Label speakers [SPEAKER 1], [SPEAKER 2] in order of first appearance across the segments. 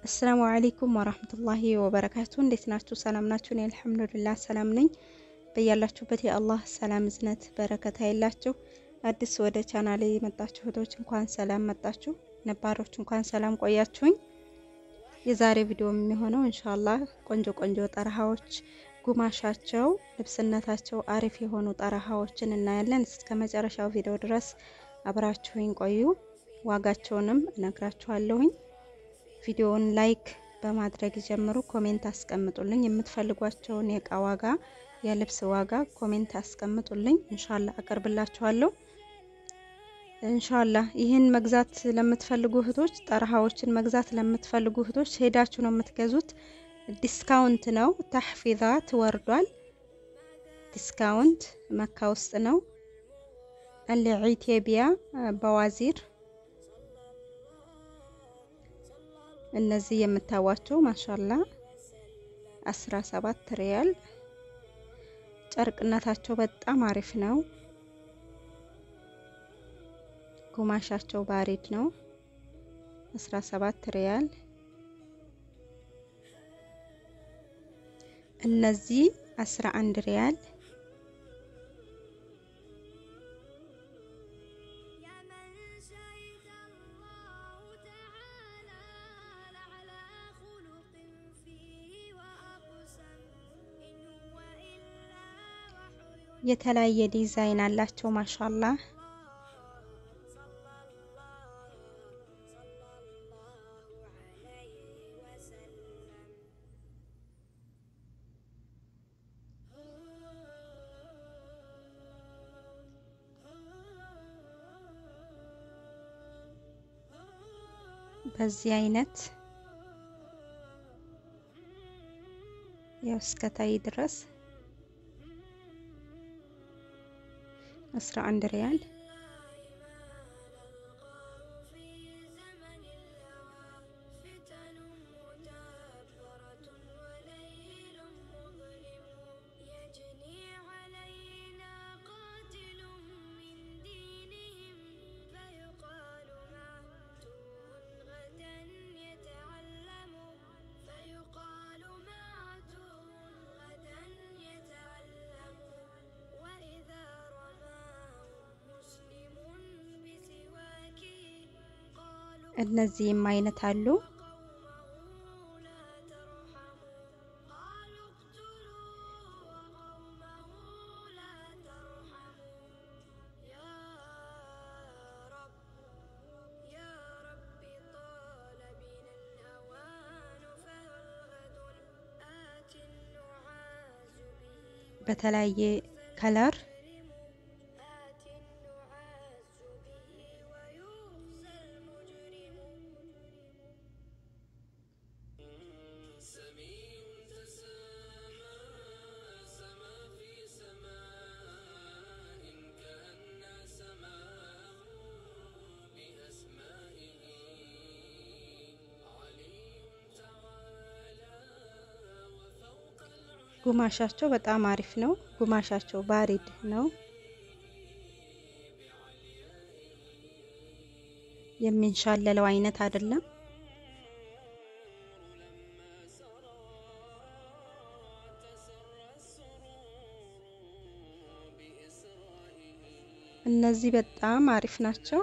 [SPEAKER 1] አሰላሙ አለይኩም ወራህመቱላሂ ወበረካቱ። እንዴት ናችሁ? ሰላም ናችሁ? እኔ አልሐምዱሊላህ ሰላም ነኝ። በያላችሁበት የአላህ ሰላም እዝነት በረከታ የላችሁ። አዲስ ወደ ቻናሌ የመጣችሁ እህቶች እንኳን ሰላም መጣችሁ፣ ነባሮች እንኳን ሰላም ቆያችሁኝ። የዛሬ ቪዲዮ የሚሆነው ኢንሻአላህ ቆንጆ ቆንጆ ጠረሃዎች ጉማሻቸው ልብስነታቸው አሪፍ የሆኑ ጠረሃዎችን እናያለን። እስከ መጨረሻው ቪዲዮ ድረስ አብራችሁኝ ቆዩ። ዋጋቸውንም እነግራችኋለሁኝ። ቪዲዮውን ላይክ በማድረግ ጀምሩ። ኮሜንት አስቀምጡልኝ። የምትፈልጓቸውን የእቃ ዋጋ፣ የልብስ ዋጋ ኮሜንት አስቀምጡልኝ። እንሻላ አቀርብላችኋለሁ። እንሻላ ይህን መግዛት ለምትፈልጉ እህቶች፣ ጠረሃዎችን መግዛት ለምትፈልጉ እህቶች ሄዳችሁ ነው የምትገዙት። ዲስካውንት ነው። ታሕፊዛ ትወርዷል። ዲስካውንት መካ ውስጥ ነው። አልዒቴቢያ በዋዚር እነዚህ የምታዋቸው ማሻላ አስራ ሰባት ሪያል ጨርቅነታቸው በጣም አሪፍ ነው። ጉማሻቸው ባሪድ ነው። አስራ ሰባት ሪያል እነዚህ አስራ አንድ ሪያል የተለያየ ዲዛይን አላቸው። ማሻላ በዚህ አይነት ያው እስከታይ ድረስ አስራ አንድ ሪያል እነዚህም አይነት አሉ። በተለያየ ከለር ጉማሻቸው በጣም አሪፍ ነው። ጉማሻቸው ባሪድ ነው። የሚንሻለለው አይነት አይደለም። እነዚህ በጣም አሪፍ ናቸው።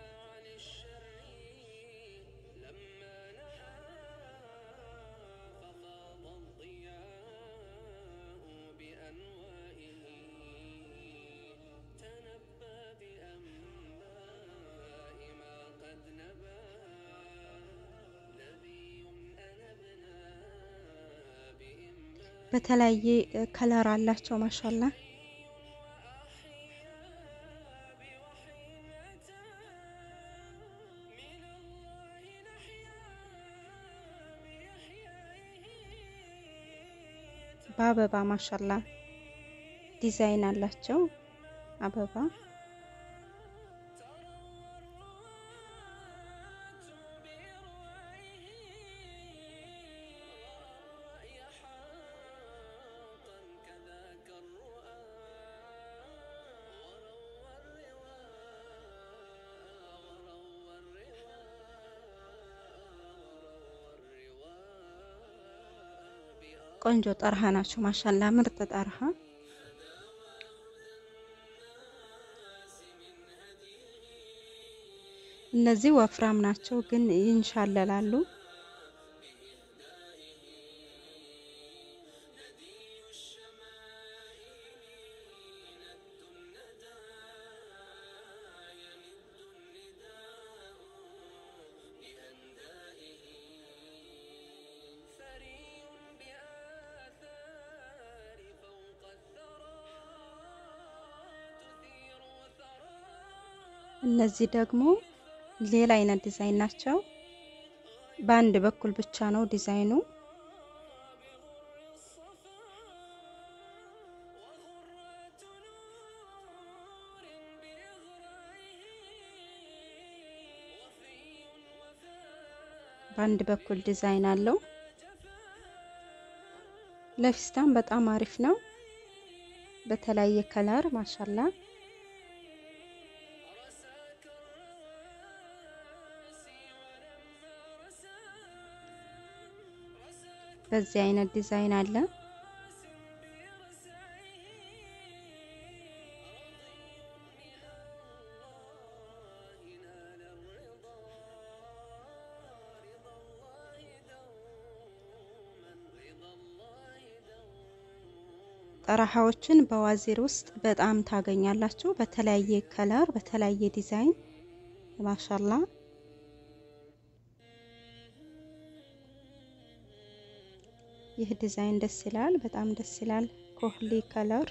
[SPEAKER 1] በተለያየ ከለር አላቸው። ማሻላ በአበባ ማሻላ ዲዛይን አላቸው። አበባ ቆንጆ ጠርሃ ናቸው። ማሻላ ምርጥ ጠርሃ እነዚህ ወፍራም ናቸው ግን ይንሻለላሉ። እነዚህ ደግሞ ሌላ አይነት ዲዛይን ናቸው። በአንድ በኩል ብቻ ነው ዲዛይኑ። በአንድ በኩል ዲዛይን አለው። ለፊስታን በጣም አሪፍ ነው። በተለያየ ከለር ማሻላ በዚህ አይነት ዲዛይን አለ። ጠረሃዎችን በዋዚር ውስጥ በጣም ታገኛላችሁ። በተለያየ ከለር፣ በተለያየ ዲዛይን ማሻላ ይህ ዲዛይን ደስ ይላል። በጣም ደስ ይላል። ኮህሊ ከለር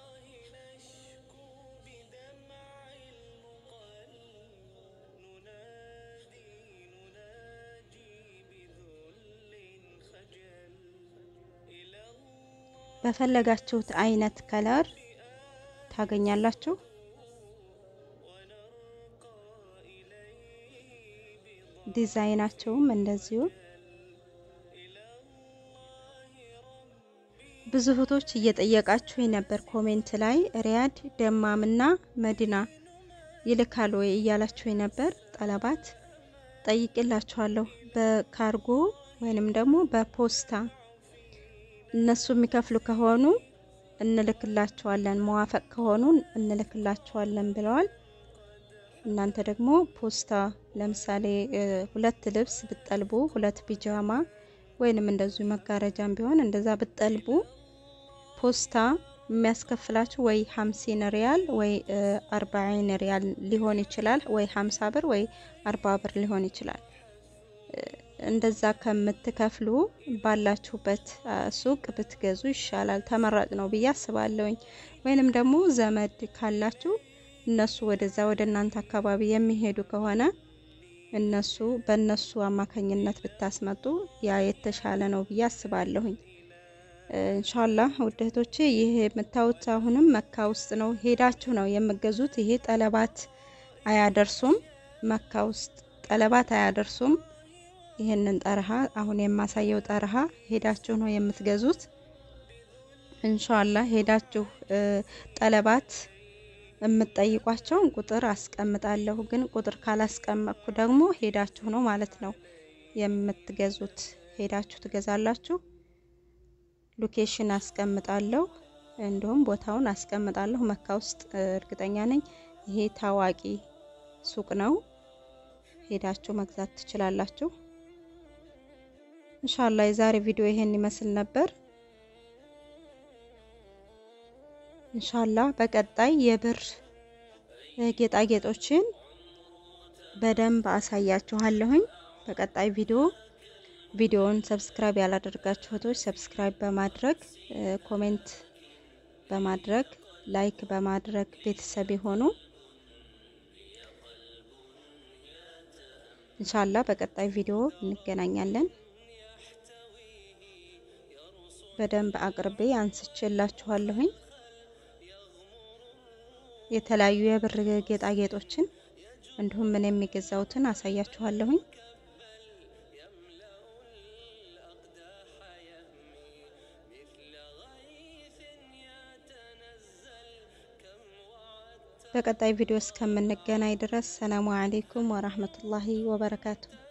[SPEAKER 1] በፈለጋችሁት አይነት ከለር ታገኛላችሁ። ዲዛይናቸውም እንደዚሁ ብዙ እህቶች እየጠየቃችሁ ነበር ኮሜንት ላይ ሪያድ ደማምና መዲና ይልካል ወይ እያላችሁ ነበር። ጠለባት ጠይቅላችኋለሁ። በካርጎ ወይንም ደግሞ በፖስታ እነሱ የሚከፍሉ ከሆኑ እንልክላቸዋለን፣ መዋፈቅ ከሆኑ እንልክላቸዋለን ብለዋል። እናንተ ደግሞ ፖስታ ለምሳሌ ሁለት ልብስ ብጠልቡ ሁለት ፒጃማ ወይንም እንደዚሁ መጋረጃም ቢሆን እንደዛ ብጠልቡ ፖስታ የሚያስከፍላችሁ ወይ ሀምሲን ሪያል ወይ አርባዒን ሪያል ሊሆን ይችላል፣ ወይ ሀምሳ ብር ወይ አርባ ብር ሊሆን ይችላል። እንደዛ ከምትከፍሉ ባላችሁበት ሱቅ ብትገዙ ይሻላል፣ ተመራጭ ነው ብዬ አስባለሁኝ። ወይንም ደግሞ ዘመድ ካላችሁ እነሱ ወደዛ ወደ እናንተ አካባቢ የሚሄዱ ከሆነ እነሱ በእነሱ አማካኝነት ብታስመጡ ያ የተሻለ ነው ብዬ አስባለሁኝ። እንሻላህ ውድ እህቶቼ ይህ የምታዩት አሁንም መካ ውስጥ ነው ሄዳችሁ ነው የምገዙት። ይሄ ጠለባት አያደርሱም፣ መካ ውስጥ ጠለባት አያደርሱም። ይህንን ጠርሃ አሁን የማሳየው ጠርሃ ሄዳችሁ ነው የምትገዙት። እንሻላህ ሄዳችሁ ጠለባት የምትጠይቋቸውን ቁጥር አስቀምጣለሁ። ግን ቁጥር ካላስቀመጥኩ ደግሞ ሄዳችሁ ነው ማለት ነው የምትገዙት። ሄዳችሁ ትገዛላችሁ። ሎኬሽን አስቀምጣለሁ፣ እንዲሁም ቦታውን አስቀምጣለሁ። መካ ውስጥ እርግጠኛ ነኝ ይሄ ታዋቂ ሱቅ ነው። ሄዳችሁ መግዛት ትችላላችሁ። እንሻላ የዛሬ ቪዲዮ ይሄን ይመስል ነበር። እንሻላ በቀጣይ የብር ጌጣጌጦችን በደንብ አሳያችኋለሁኝ በቀጣይ ቪዲዮ። ቪዲዮውን ሰብስክራይብ ያላደርጋችሁ እህቶች ሰብስክራይብ በማድረግ ኮሜንት በማድረግ ላይክ በማድረግ ቤተሰብ የሆኑ እንሻላ በቀጣይ ቪዲዮ እንገናኛለን። በደንብ አቅርቤ አንስቼላችኋለሁኝ። የተለያዩ የብር ጌጣጌጦችን እንዲሁም ምን የሚገዛውትን አሳያችኋለሁኝ። በቀጣይ ቪዲዮ እስከምንገናኝ ድረስ ሰላሙ አሌይኩም ወራህመቱላሂ ወበረካቱ።